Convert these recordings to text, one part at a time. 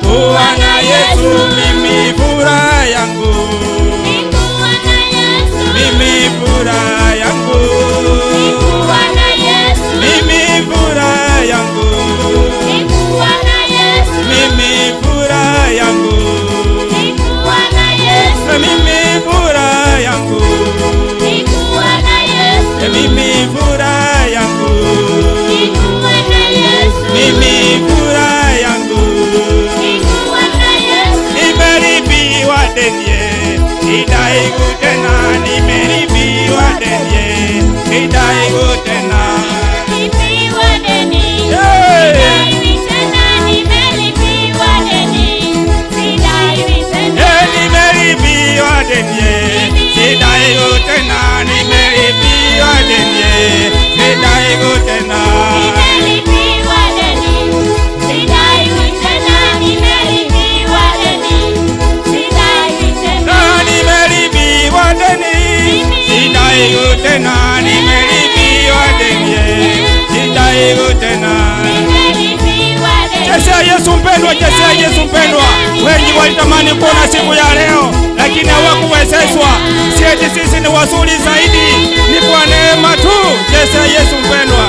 kuwa na Yesu mimi furaha yangu Nikuwa na Yesu. mimi furaha yangu Nikuwa na Yesu. mimi furaha yangu Nikuwa na Yesu. mimi furaha yangu Nikuwa na Yesu. mimi furaha yangu Nikuwa na Yesu. mimi furaha yangu Nikuwa na Yesu. mimi furaha yangu Nikuwa na Yesu. nimelipiwa deni idaigu tena nimelipiwa deni idaigu tena Nimelipiwa deni. Hey! Sidaiwi tena, nimelipiwa deni. Sidaiwi tena. Eh, nimelipiwa deni idaigu tena nimelipiwa deni idaigu tena Nimelipiwa deni. Sidaiwi tena, nimelipiwa deni. Sidaiwi tena. na nimelipiwa deni idaigu tena nimelipiwa deni idaigu tena Nimelipiwa deni. Chesea Yesu mpendwa, chesea Yesu mpendwa. Wengi walitamani kuona siku ya leo, lakini hawakuwezeshwa. Si eti sisi ni wazuri zaidi, ni kwa neema tu. Chesea Yesu mpendwa.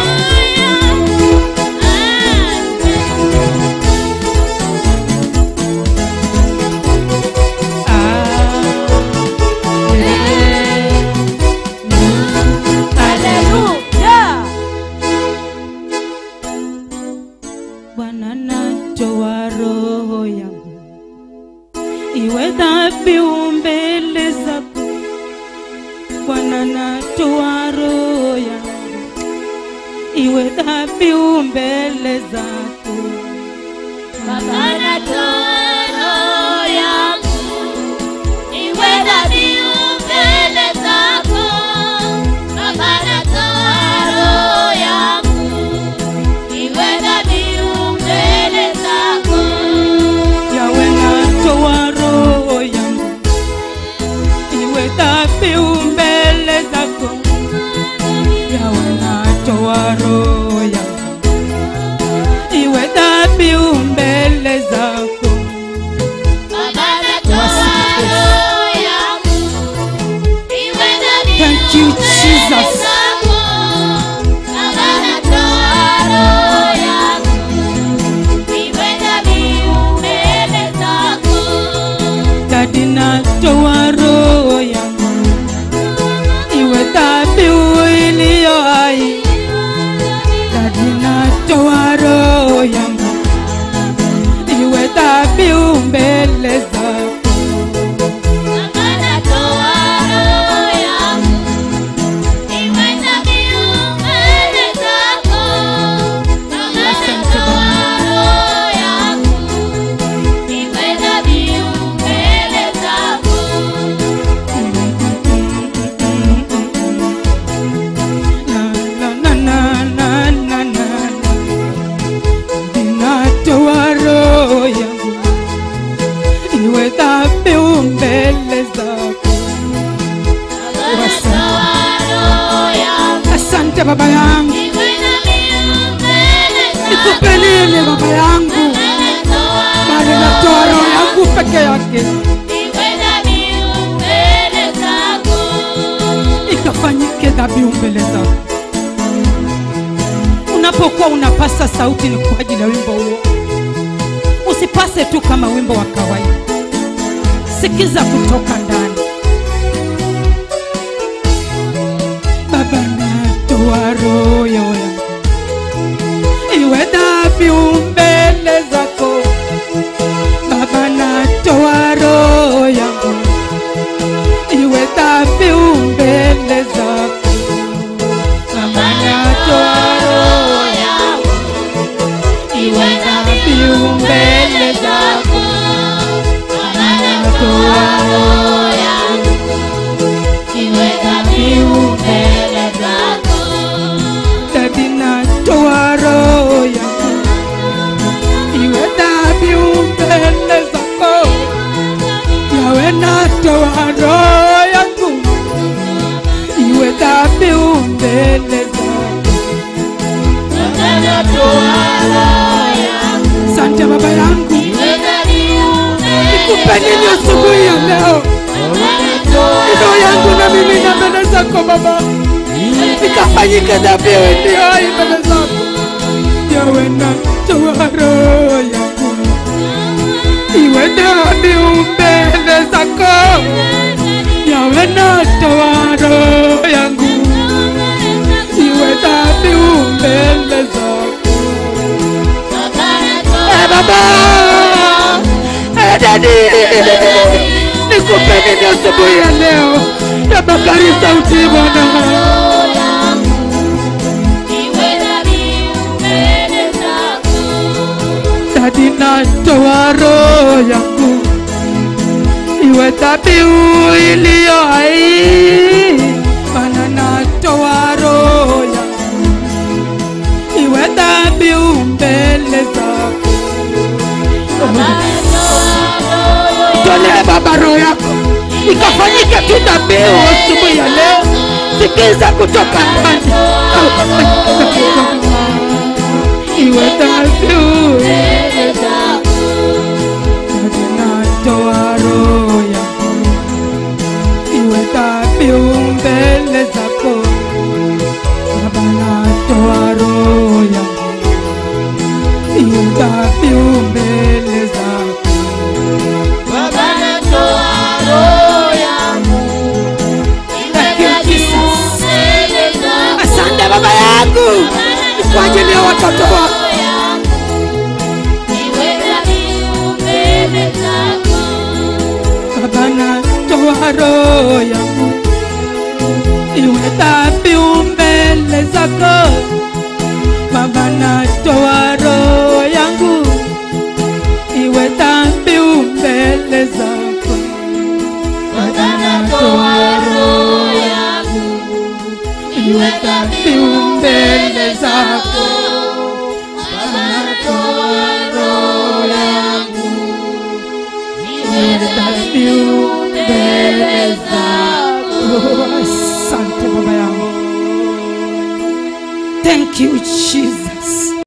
Haleluya. Bwana natoa roho yangu iwe dhabihu mbele zako. Bwana natoa roho yangu iwe dhabihu mbele zako. Baba natoa roho yangu iwe dhabihu mbele zako. Baba natoa roho yangu iwe dhabihu mbele zako. Yawe natoa roho yangu iwe dhabihu mbele zako. Yawe natoa roho yangu iwe dhabihu mbele zako. Baba natoa roho yangu iwe dhabihu Thank you, mbele Jesus. zako. Baba natoa roho yangu iwe dhabihu mbele zako. Dadi natoa roho yangu iwe dhabihu iliyo hai. Dadi natoa roho yangu iwe dhabihu mbele zako. Baba natoa roho yangu iwe dhabihu mbele zako. Baba natoa roho yangu iwe dhabihu mbele zako. Na, na, na, na, na, na, na. Ninatoa roho yangu iwe dhabihu mbele zako. Baba natoa roho yangu Asante baba yangu, iwe dhabihu mbele zako. nikupe nini baba yangu, bali natoa roho yangu peke yake Iwe dhabihu mbele zako. ikafanyike dhabihu mbele zako. Unapokuwa unapasa sauti, ni kwa ajili ya wimbo huo. Usipase tu kama wimbo wa kawaida, sikiza kutoka ndani. Baba, natoa roho yangu iwe dhabihu mbele zako. Baba, natoa roho yangu iwe dhabihu mbele zako. Baba, natoa roho yangu iwe dhabihu mbele zako. Baba natoa roho yangu iwe dhabihu mbele zako. Dadi, natoa roho yangu iwe dhabihu mbele zako. Yawe, natoa roho yangu iwe dhabihu mbele zako. Baba natoa roho yangu Asante baba yangu, iwe dhabihu nikupe nini asubuhi ya leo roho yangu na mimi na mbele zako baba ikafanyike dhabihu iliyo hai mbele zako yawe na toa roho yangu iwe dhabihu mbele zako yawe na toa roho yangu iwe dhabihu mbele zako Eh, baba Eh, dadi nikupe nini asubuhi ya leo tafakari sauti bwana dadi natoa roho yangu iwe dhabihu iliyo hai mana natoa roho yangu iwe dhabihu mbele zako tolee baba roho yako ikafanyike tu dhabihu asubuhi ya leo sikiza kutoka ndani iwe dhabihu Dadi natoa roho yangu iwe dhabihu mbele zako baba natoa roho yangu iwe dhabihu mbele zako asante baba yangu kwa ajili ya watoto wako baba natoa roho yangu iwe dhabihu mbele zako baba natoa roho yangu iwe dhabihu mbele zako baba natoa roho yangu iwe dhabihu mbele zako baba natoa roho yangu iwe dhabihu mbele zako asante baba yangu thank you jesus